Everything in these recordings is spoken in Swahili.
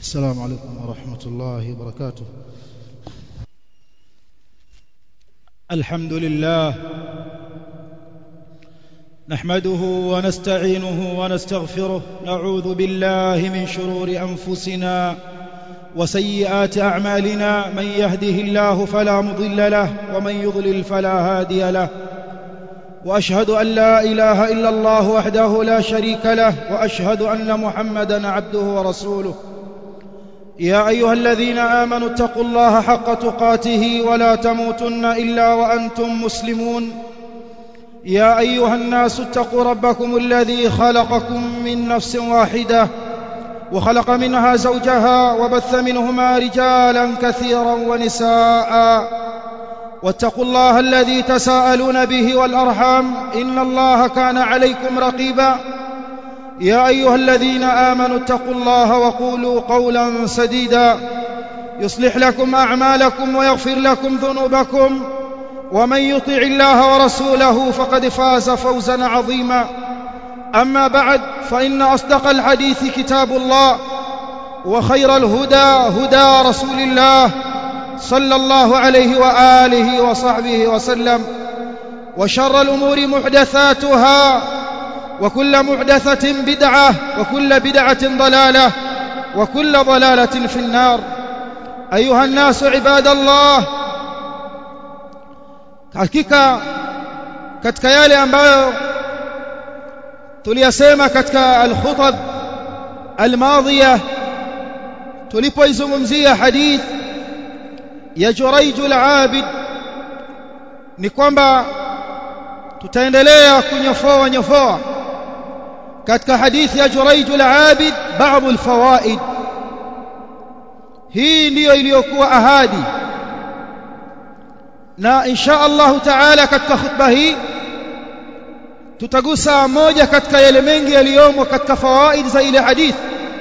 السلام عليكم ورحمة الله وبركاته الحمد لله نحمده ونستعينه ونستغفره نعوذ بالله من شرور أنفسنا وسيئات أعمالنا من يهده الله فلا مضل له ومن يضلل فلا هادي له وأشهد أن لا إله إلا الله وحده لا شريك له وأشهد أن محمدا عبده ورسوله يا أيها الذين آمنوا اتقوا الله حق تقاته ولا تموتن إلا وأنتم مسلمون يا أيها الناس اتقوا ربكم الذي خلقكم من نفس واحدة وخلق منها زوجها وبث منهما رجالا كثيرا ونساء واتقوا الله الذي تساءلون به والأرحام إن الله كان عليكم رقيبا يا أيها الذين آمنوا اتقوا الله وقولوا قولا سديدا يصلح لكم أعمالكم ويغفر لكم ذنوبكم ومن يطع الله ورسوله فقد فاز فوزا عظيما أما بعد فإن أصدق الحديث كتاب الله وخير الهدى هدى رسول الله صلى الله عليه وآله وصحبه وسلم وشر الأمور محدثاتها وكل محدثة بدعة وكل بدعة ضلالة وكل ضلالة في النار أيها الناس عباد الله hakika katika yale ambayo tuliyasema katika al-khutab al-madhiya tulipoizungumzia hadith ya Jurayj al-Abid ni kwamba tutaendelea kunyofoa nyofoa katika hadithi ya Jurayj al-Abid baadhi al-fawaid hii ndiyo iliyokuwa ahadi na insha Allah taala katika khutba hii tutagusa moja katika yale mengi yaliyomo katika fawaid za ile hadithi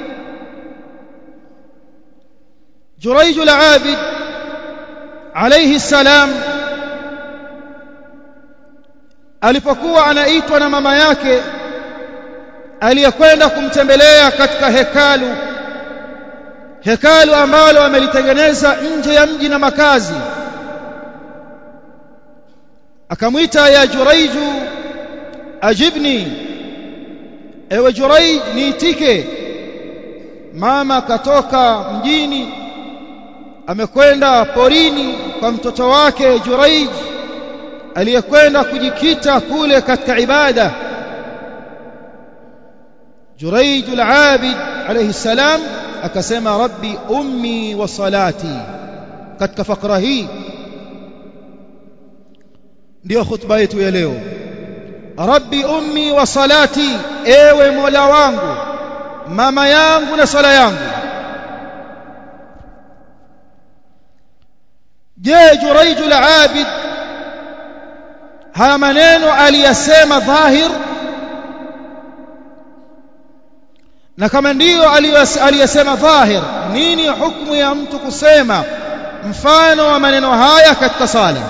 Jurayj al-Abid alayhi salam alipokuwa anaitwa na mama yake aliyekwenda kumtembelea katika hekalu hekalu ambalo amelitengeneza nje ya mji na makazi akamwita ya Juraiju ajibni ewe Juraij niitike mama katoka mjini amekwenda porini kwa mtoto wake Juraij aliyekwenda kujikita kule katika ibada Juraij al-Abid alayhi salam akasema rabbi ummi wa salati katika fakra hii ndio khutba yetu ya leo rabbi ummi wa salati ewe mola wangu mama yangu na sala yangu je juraiju al-abid haya maneno aliyasema dhahir na kama ndiyo aliyasema dhahir nini hukumu ya mtu kusema mfano wa maneno haya katika sala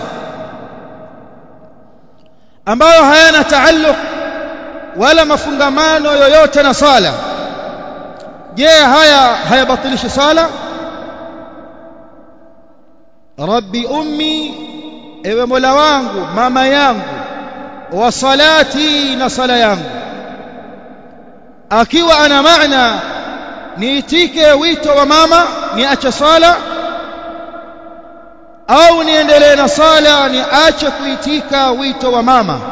ambayo hayana taalluq wala mafungamano yoyote na sala je haya hayabatilishi sala rabbi ummi ewe mola wangu mama yangu wa salati na sala yangu akiwa ana maana niitike wito wa mama niache sala au niendelee na sala niache kuitika wito wa mama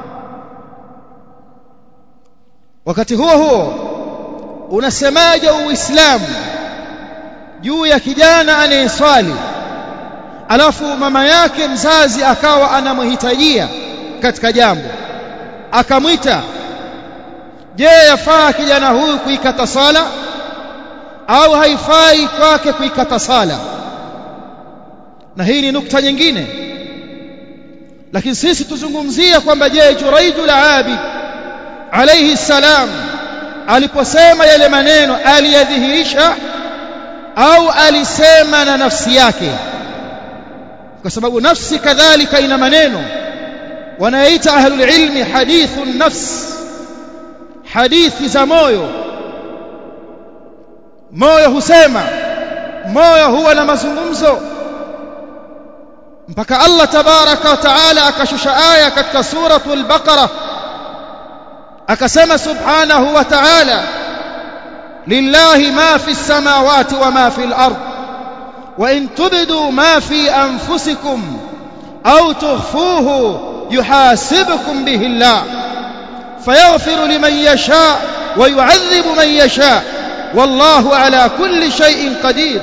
wakati huo huo unasemaje uislamu juu ya kijana anayeswali alafu mama yake mzazi akawa anamhitajia katika jambo akamwita je yafaa kijana huyu kuikata sala au haifai kwake kuikata sala na hii ni nukta nyingine lakini sisi tuzungumzia kwamba je Juraijul Abid alayhi salam aliposema yale maneno aliyadhihirisha au alisema na nafsi yake kwa sababu nafsi kadhalika ina maneno wanaita ahlul ilmi hadithun nafs hadithi za moyo moyo husema moyo huwa na mazungumzo mpaka Allah tabaraka wa taala akashusha aya katika suratul baqara akasema subhanahu wa ta'ala lillahi ma fi samawati wa ma fi al-ard wa in tubdu ma fi anfusikum aw tukhfuhu yuhasibukum bihi Allah fayaghfiru liman yasha wa yu'adhibu man yasha wallahu ala kulli shay'in qadir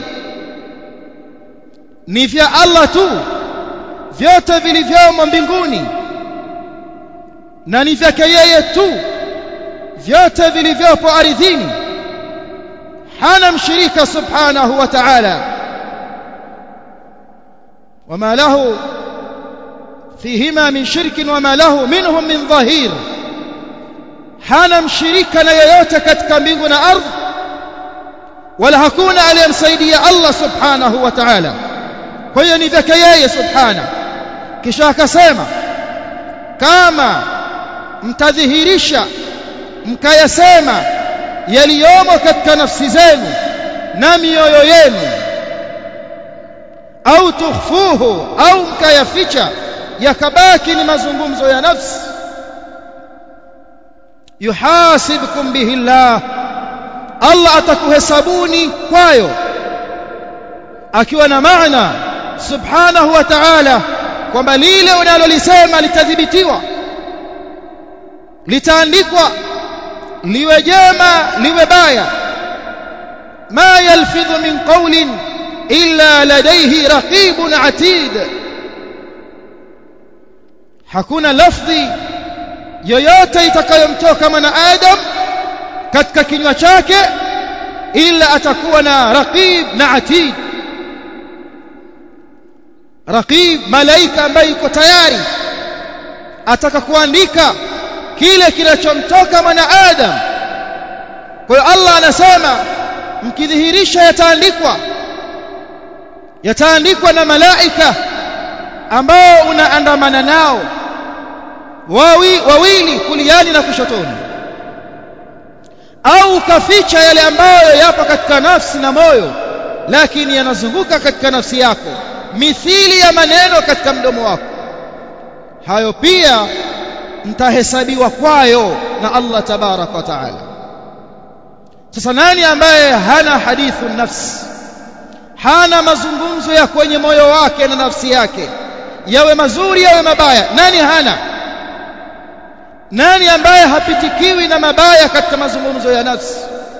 ni vya Allah tu vyote vilivyomo mbinguni na ni vyake yeye tu vyote vilivyopo ardhini hana mshirika subhanahu wa ta'ala wama lahu fihima min shirkin wama lahu minhum min dhahir hana mshirika na yeyote katika mbingu na ardhi wala hakuna aliyemsaidia Allah subhanahu wa ta'ala kwa hiyo ni vyake yeye subhana kisha akasema kama mtadhihirisha mkayasema yaliyomo katika nafsi zenu na mioyo yenu au tukhfuhu au mkayaficha yakabaki ni mazungumzo ya nafsi yuhasibkum bihi Allah Allah atakuhesabuni kwayo akiwa na maana subhanahu wa ta'ala kwamba lile unalolisema litadhibitiwa litaandikwa liwe jema liwe baya ma yalfidhu min qawlin illa ladayhi raqibun atid hakuna lafdhi yoyote itakayomtoka mwanadamu katika kinywa chake ila atakuwa na raqib na atid raqib malaika ambaye yuko tayari ataka kuandika kile kinachomtoka mwanadamu kwa hiyo Allah anasema mkidhihirisha yataandikwa yataandikwa na malaika ambao unaandamana nao wawi, wawili kuliani na kushotoni au ukaficha yale ambayo yapo katika nafsi na moyo lakini yanazunguka katika nafsi yako mithili ya maneno katika mdomo wako hayo pia mtahesabiwa kwayo na Allah tabarak wa taala sasa nani ambaye hana hadithu nafsi hana mazungumzo ya kwenye moyo wake na nafsi yake yawe mazuri yawe mabaya nani hana nani ambaye hapitikiwi na mabaya katika mazungumzo ya nafsi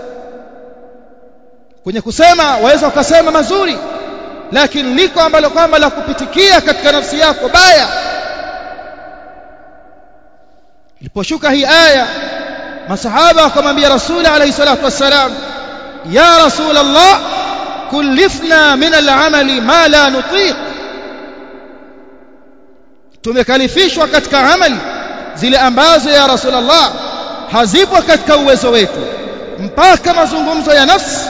kwenye kusema waweza ukasema mazuri lakini liko ambalo kwamba la kupitikia katika nafsi yako baya iliposhuka hii aya masahaba wakamwambia rasuli alayhi salatu wassalam ya rasul allah kullifna min al'amali ma la nutiq tumekalifishwa katika amali zile ambazo ya rasulullah hazipo katika uwezo wetu mpaka mazungumzo ya nafsi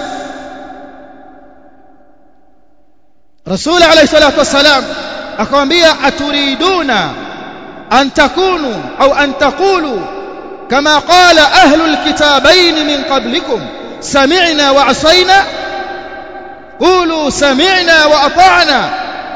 rasul alayhi salatu wassalam akamwambia aturiduna an takunu au an taqulu kama qala ahlul kitabain min qablikum sami'na wa asayna qulu sami'na wa ata'na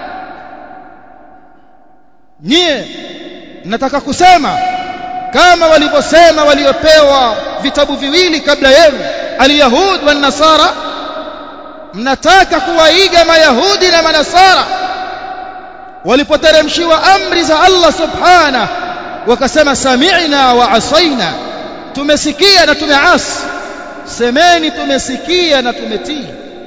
nyie nataka kusema kama walivyosema waliopewa vitabu viwili kabla yenu alyahud wan nasara mnataka kuwaiga mayahudi na manasara walipoteremshiwa amri za Allah subhana wakasema sami'na wa asaina tumesikia na tumeasi semeni tumesikia na tumetii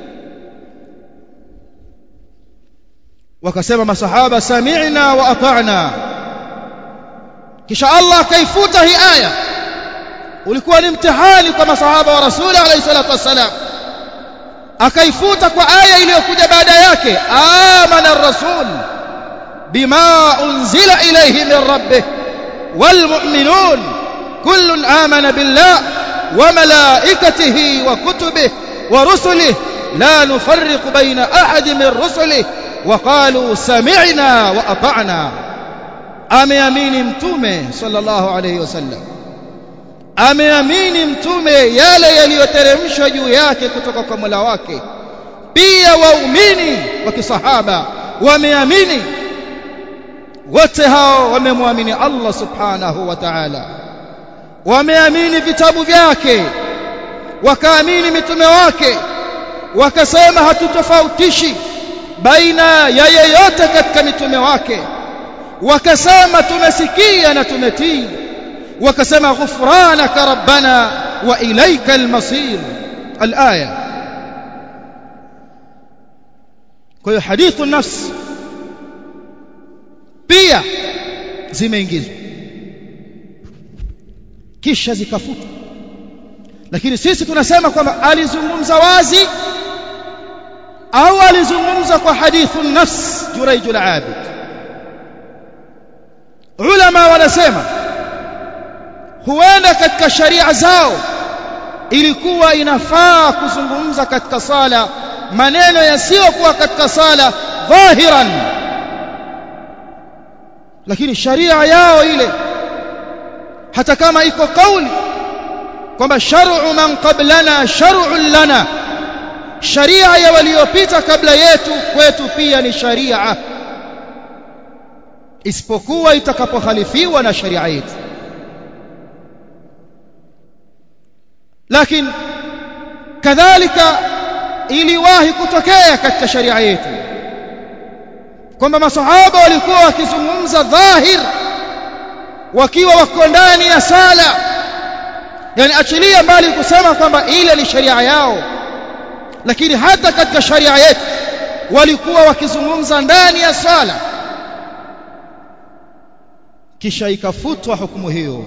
wakasema masahaba sami'na wa ata'na kisha Allah akaifuta hii aya ulikuwa ni mtihani kwa masahaba wa rasuli alayhi salatu wassalam akaifuta kwa aya iliyokuja baada yake amana ar-rasul bima unzila ilayhi min rabbih والمؤمنون كل آمن بالله وملائكته وكتبه ورسله لا نفرق بين أحد من رسله وقالوا سمعنا وأطعنا ameamini mtume sallallahu alayhi wasallam ameamini mtume yale yaliyoteremshwa juu yake kutoka kwa Mola wake pia waumini wa kisahaba wameamini wote hao wamemwamini Allah subhanahu wa ta'ala wameamini vitabu vyake wakaamini mitume wake wakasema hatutofautishi baina ya yeyote katika mitume wake wakasema tumesikia na tumetii wakasema ghufranaka rabbana wa ilaika almasir alaya kwa hiyo hadithu nafs pia zimeingizwa kisha zikafutwa lakini sisi tunasema kwamba alizungumza wazi au alizungumza kwa hadithu nafs Jurayj al-Abid ulama wanasema huenda katika sharia zao ilikuwa inafaa kuzungumza katika sala maneno yasiyokuwa katika sala dhahiran lakini sharia yao ile hata kama iko kauli kwamba shar'u man qablana shar'un lana sharia ya waliopita kabla yetu kwetu pia ni sharia isipokuwa itakapokhalifiwa na sharia yetu lakini kadhalika iliwahi kutokea katika sharia yetu kwamba masahaba walikuwa wakizungumza dhahir wakiwa wako ndani ya sala yani achilia mbali kusema kwamba ile ni sharia yao lakini hata katika sharia yetu walikuwa wakizungumza ndani ya sala kisha ikafutwa hukumu hiyo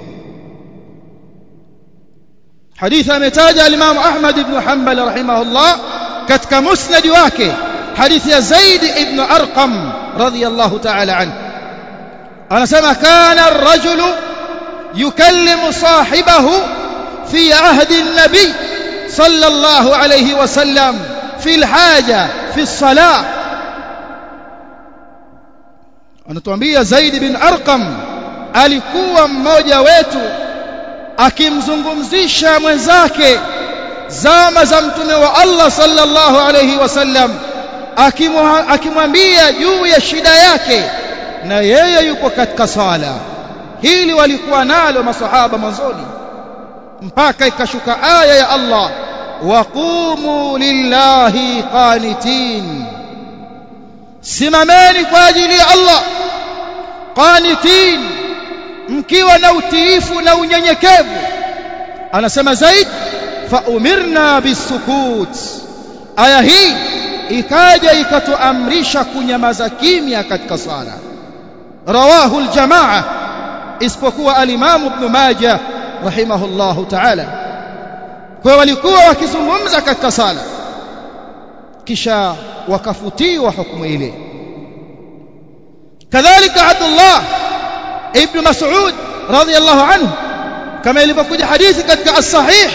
حديث امتاج الامام احمد بن حنبل رحمه الله كتك مسند wake حديث يا زيد بن ارقم رضي الله تعالى عنه انا سمع كان الرجل يكلم صاحبه في عهد النبي صلى الله عليه وسلم في الحاجه في الصلاه anatuambia Zaid bin Arqam alikuwa mmoja wetu akimzungumzisha mwenzake zama za mtume wa Allah sallallahu alayhi wasallam akimwambia juu ya shida yake na yeye yuko katika sala hili walikuwa nalo masahaba mwanzoni mpaka ikashuka aya ya Allah waqumu lillahi qanitin simameni kwa ajili ya Allah qanitin mkiwa na utiifu na unyenyekevu anasema zaid fa umirna bisukut aya hii ikaja ikatuamrisha kunyamaza kimya katika sala rawahu aljamaa isipokuwa alimamu ibn majah rahimahullahu ta'ala kwa walikuwa wakizungumza katika sala kisha wakafutiwa hukumu ile kadhalika abdullah ibn mas'ud radiyallahu anhu kama ilivyokuja hadithi katika as-sahih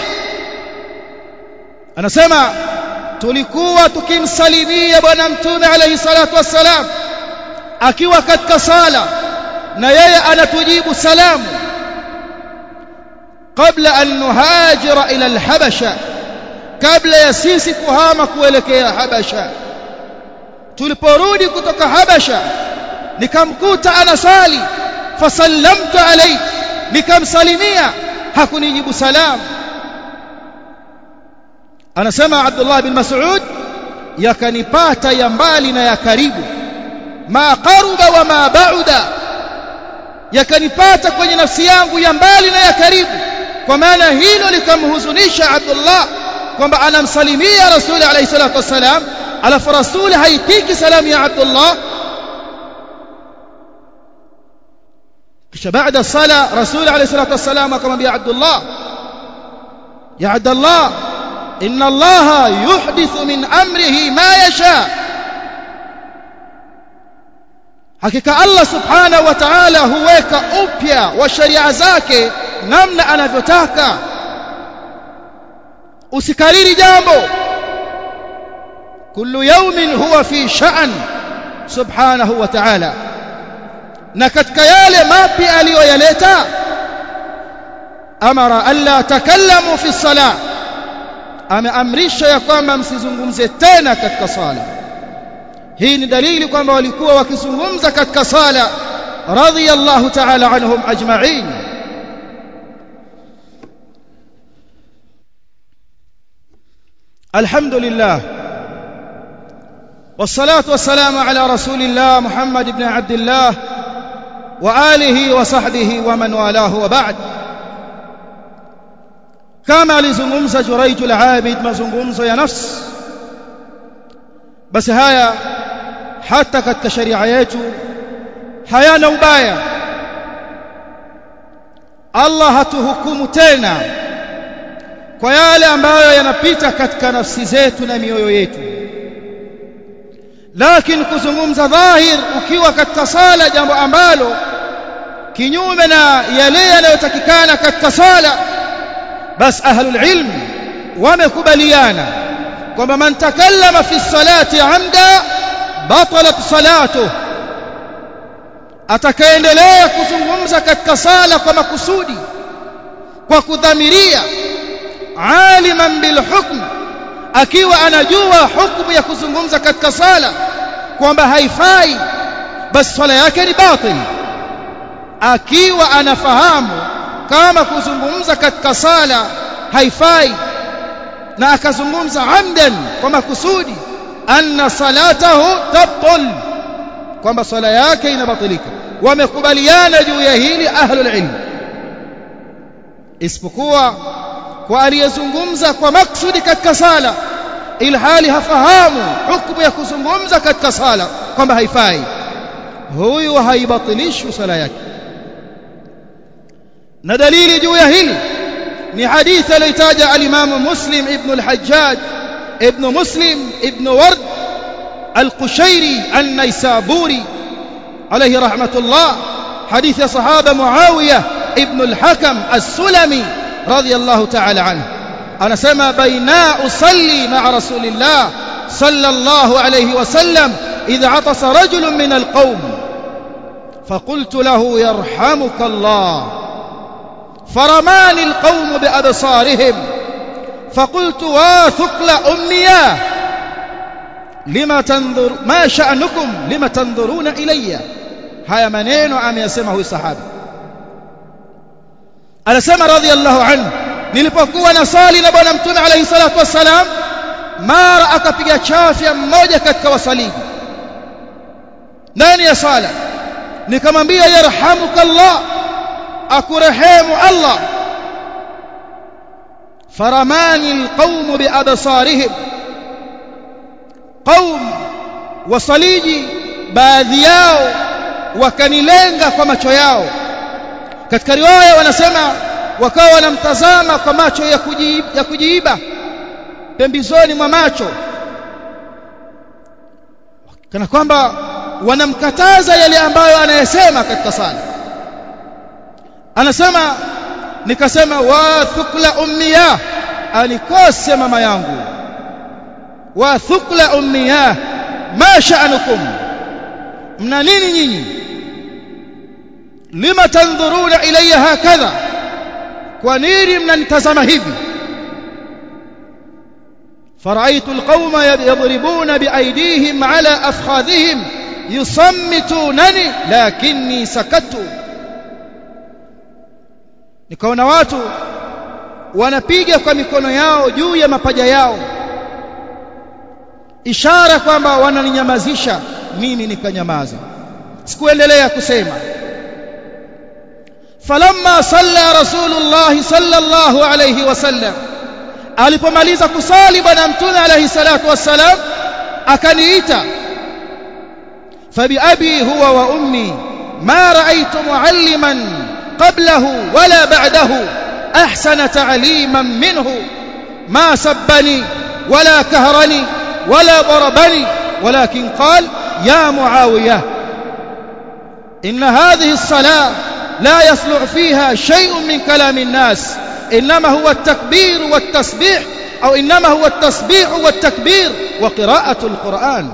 anasema tulikuwa tukimsalimia bwana mtume alayhi salatu wassalam akiwa katika sala na yeye anatujibu salamu kabla an nuhajira ila al-habasha kabla ya sisi kuhama kuelekea habasha tuliporudi kutoka habasha nikamkuta anasali fasallamtu alayhi nikamsalimia hakunijibu salamu anasema Abdullah bin Mas'ud yakanipata ya mbali na ya karibu ma qaruba wa ma ba'da yakanipata kwenye nafsi yangu ya mbali na ya karibu kwa maana hilo likamhuzunisha Abdullah kwamba anamsalimia Rasuli alayhi salatu wasalam alafu Rasuli haitiki salamu ya Abdullah kisha baada sala Rasuli alayhi salatu wasalam akamwambia Abdullah ya Abdullah inna Allah yuhdithu min amrihi ma yasha hakika Allah subhanahu wa ta'ala huweka upya wa sharia zake namna anavyotaka usikariri jambo kullu yawmin huwa fi sha'n subhanahu wa ta'ala na katika yale mapya aliyoyaleta amara alla takallamu fi salah ameamrisha ya kwamba msizungumze tena katika sala hii ni dalili kwamba walikuwa wakizungumza katika sala radhiyallahu ta'ala anhum ajma'in الحمد لله والصلاة والسلام على رسول الله محمد بن عبد الله وآله وصحبه ومن والاه وبعد كما لزممز جريج العابد مزممز يا نفس بس هيا حتى katika sharia yetu hayana ubaya Allah hatuhukumu tena kwa yale ambayo yanapita katika nafsi zetu na mioyo yetu lakini kuzungumza dhahir ukiwa katika sala jambo ambalo kinyume na yale yanayotakikana katika sala bas ahlul ilm wamekubaliana kwamba man takallama fi salati amda batalat salatuh atakaendelea kuzungumza katika sala kwa makusudi kwa kudhamiria aliman bil hukm akiwa anajua hukumu ya kuzungumza katika sala kwamba haifai basi swala yake ni batil akiwa anafahamu kama kuzungumza katika sala haifai na akazungumza amdan kwa makusudi anna salatahu tabtul kwamba swala yake inabatilika wamekubaliana juu ya hili ahlul ilm isipokuwa kwa aliyezungumza kwa maksudi katika sala ilhali hafahamu hukumu ya kuzungumza katika sala kwamba haifai huyu haibatilishi sala yake na dalili juu ya hili ni hadithi aliyotaja al-Imam Muslim ibn al-Hajjaj ibn Muslim ibn Ward al-Qushairi an-Naisaburi alayhi rahmatullah hadithi ya sahaba Muawiya ibn al-Hakam as-Sulami رضي الله تعالى عنه أنا سمى بينا أصلي مع رسول الله صلى الله عليه وسلم إذا عطس رجل من القوم فقلت له يرحمك الله فرماني القوم بأبصارهم فقلت واثقل أمياه لما تنظر ما شأنكم لما تنظرون إلي هيا منين عم يسمه الصحابي anasema radhiallahu anhu nilipokuwa nasali na bwana mtume alayhi salatu wassalam mara akapiga chafya mmoja katika wasaliji ndani ya sala nikamwambia yarhamuka Allah akurehemu Allah faramani alqawm biabsarihim qaum wasaliji baadhi yao wakanilenga kwa macho yao katika riwaya wanasema wakawa wanamtazama kwa macho ya kujiiba, ya kujiiba pembezoni mwa macho kana kwamba wanamkataza yale ambayo anayesema katika sala anasema nikasema wa thukla ummiya anikose mama yangu wa thukla ummiya ma sha'anukum mna nini nyinyi lima tandhuruna ilayya hakadha kwa nini mnanitazama hivi فرأيت القوم يضربون بأيديهم على أفخاذهم يصمتونني لكني سكت nikaona watu wanapiga kwa mikono yao juu ya mapaja yao ishara kwamba wananinyamazisha mimi nikanyamaza sikuendelea kusema falamma salla rasulullah sallallahu alayhi wasallam alipomaliza kusali bwana mtume alayhi salatu wassalam akaniita fabiabi huwa wa ummi ma ra'aytu mualliman qablahu wala ba'dahu ahsana ta'liman minhu ma sabbani wala kahrani wala darabani ولكن قال يا معاوية إن هذه الصلاة لا يصلح فيها شيء من كلام الناس إنما هو التكبير والتسبيح أو إنما هو التسبيح والتكبير وقراءة القرآن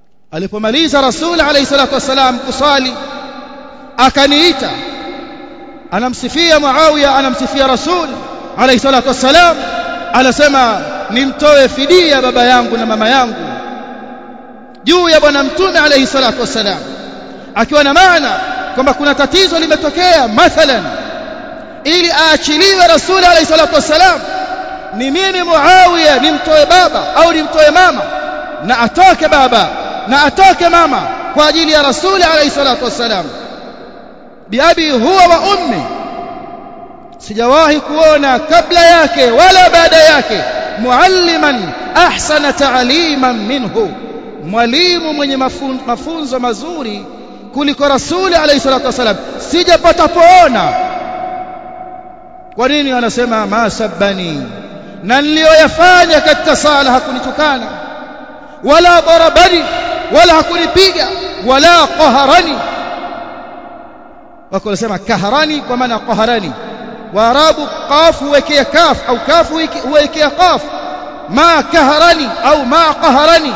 alipomaliza rasul alayhi salatu wasalam kusali akaniita anamsifia Muawiya anamsifia Rasul alayhi salatu wassalam anasema nimtoe fidia baba yangu na mama yangu juu ya bwana mtume alayhi salatu wassalam akiwa na maana kwamba kuna tatizo limetokea mathalan ili aachiliwe Rasul alayhi salatu wassalam ni mimi Muawiya nimtoe baba au nimtoe mama na atoke baba na atoke mama kwa ajili ya Rasul alayhi salatu wassalam biabi huwa wa ummi sijawahi kuona kabla yake wala baada yake mualliman ahsana ta'liman minhu mwalimu mwenye mafunzo mazuri kuliko rasuli alayhi salatu wasalam sijapata poona kwa nini anasema ma sabani na niliyoyafanya katika sala hakunitukana wala darabani wala hakunipiga wala qaharani wako wanasema kaharani kwa maana qaharani waarabu qaf huwekea kaf au kaf huwekea qaf ma kaharani au ma qaharani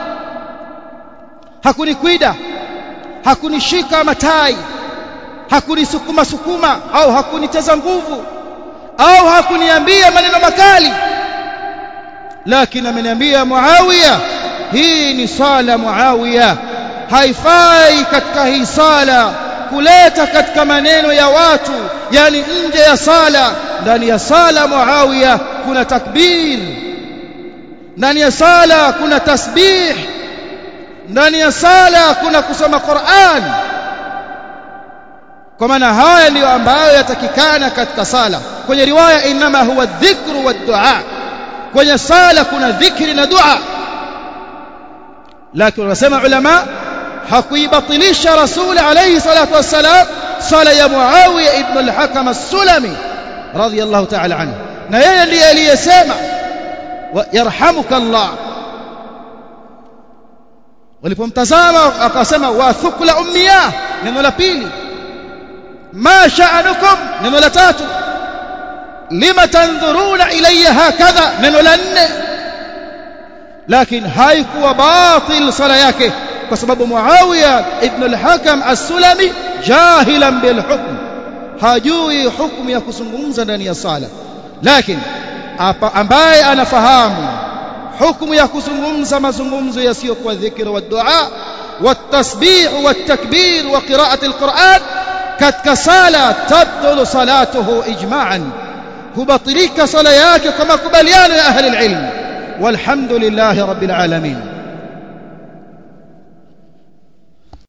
hakunikwida hakunishika matai hakunisukuma sukuma au hakuniteza nguvu au hakuniambia maneno makali lakini ameniambia Muawiya hii ni sala Muawiya haifai katika hii sala kuleta katika maneno ya watu yani nje ya sala ndani ya sala Muawiya kuna takbir ndani ya sala kuna tasbih ndani ya sala kuna kusoma Qur'an kwa maana haya ndiyo ambayo yatakikana katika sala kwenye riwaya inma huwa dhikru wa dua kwenye sala kuna dhikri na dua lakini wanasema ulama hakuibatilisha rasul alayhi salatu wassalam sala ya muawiya ibn al-hakam as-sulami radiyallahu ta'ala anhu na yeye ndiye aliyesema yarhamuka Allah walipomtazama akasema wa thukla ummiya neno la pili ma sha'anukum neno la tatu lima tanzuruna ilayya hakadha neno la nne lakini haikuwa batil sala yake kwa sababu Muawiya ibn al-Hakam as-Sulami jahilan bil hukm hajui hukumu ya kuzungumza ndani ya sala lakini ambaye anafahamu hukumu ya kuzungumza mazungumzo yasiyokuwa dhikra wa dua والتسبيح والتكبير وقراءة القرآن katika sala tabdulu salatuhu ijma'an hubatilika sala yake kama kubaliano ya ahli alilm walhamdulillahi rabbil alamin